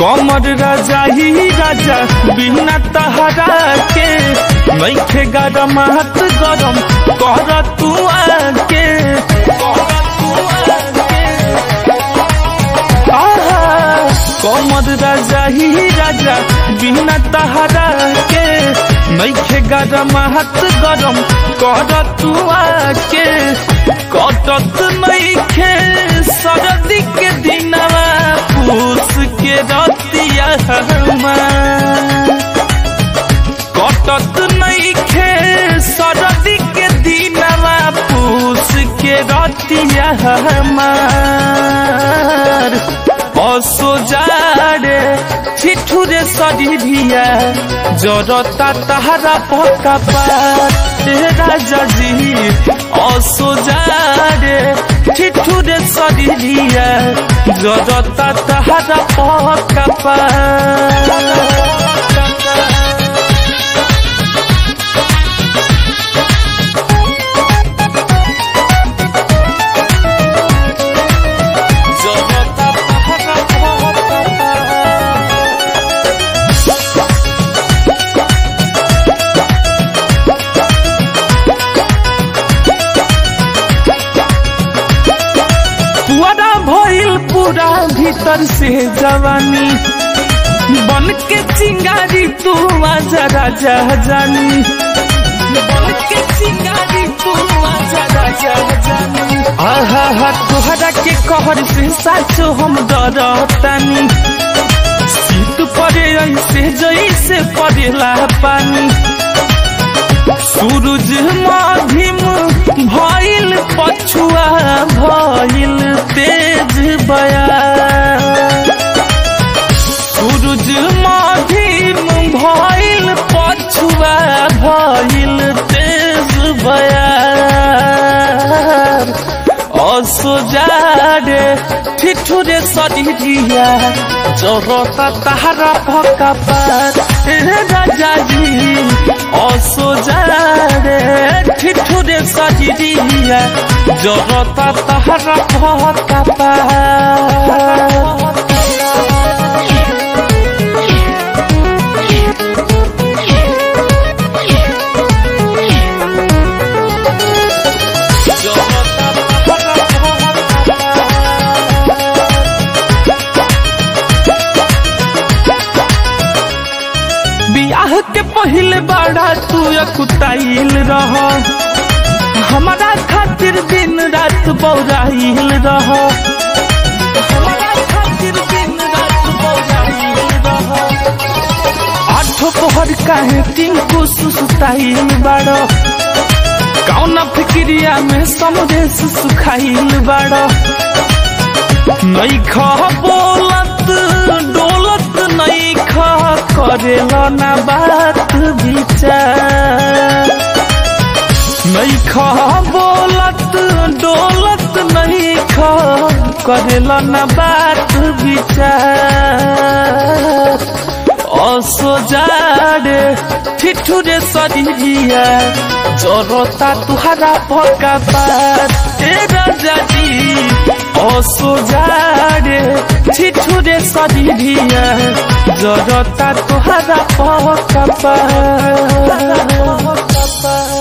कमर राजा ही राजा बिना तहरा के नैखे गरम हाथ गरम कर तू आके आहा, कमर राजा ही राजा बिना तहरा के नैखे गरम हाथ गरम कर तू आके कटत नैखे सरदी के दिनवा पूस के रतिया हमार कटत नैखे सरदी के दिनवा पूस के रतिया हमार असो जाड़े छिठुरे शरीरिया जरता तहरा पका पात राजा जी असो जाड़े छिठुरे शरीरिया जरता तहरा पका पात जरता तहरा पका पात पुअरा भइल पूरा भीतर से जवानी बन के चिंगारी तू आजा राजा जानी बन के चिंगारी तू आजा राजा जानी आहा हा तोहरा के कहर से साचो हम डरतानी शीत पड़े ऐसे जैसे पड़ेला पानी सूरज माधिम भइल पछुआ भइल तेज बया सूरज माधिम भइल पछुआ भइल तेज बया असो जाड़े ठिठुरे शरीरिया चोरता तहरा भका पार राजा जी असो जाड़े ठिठुरे शरीरिया जरता तहरा भका पार जरता तहरा बियाह के पहले बड़ा तू अकुताइल रह हमारा खातिर दिन रात बौराइल रह हमारा खातिर दिन रात बौराइल रह आठो पहर काहे टिंकू सुसुताइल बाड़ कौन फिक्रिया में समदेश सुखाइल बाड़ नैख बोलत डोलत नैख करेल ना बात विचार नैख बोलत डोलत नैख करेल ना बात विचार असो जाड़े ठिठुरे शरीरिया जरता तुहरा पका पात ए राजा जी असो जाड़े ठिठुरे शरीरिया जरता तुहरा पका पात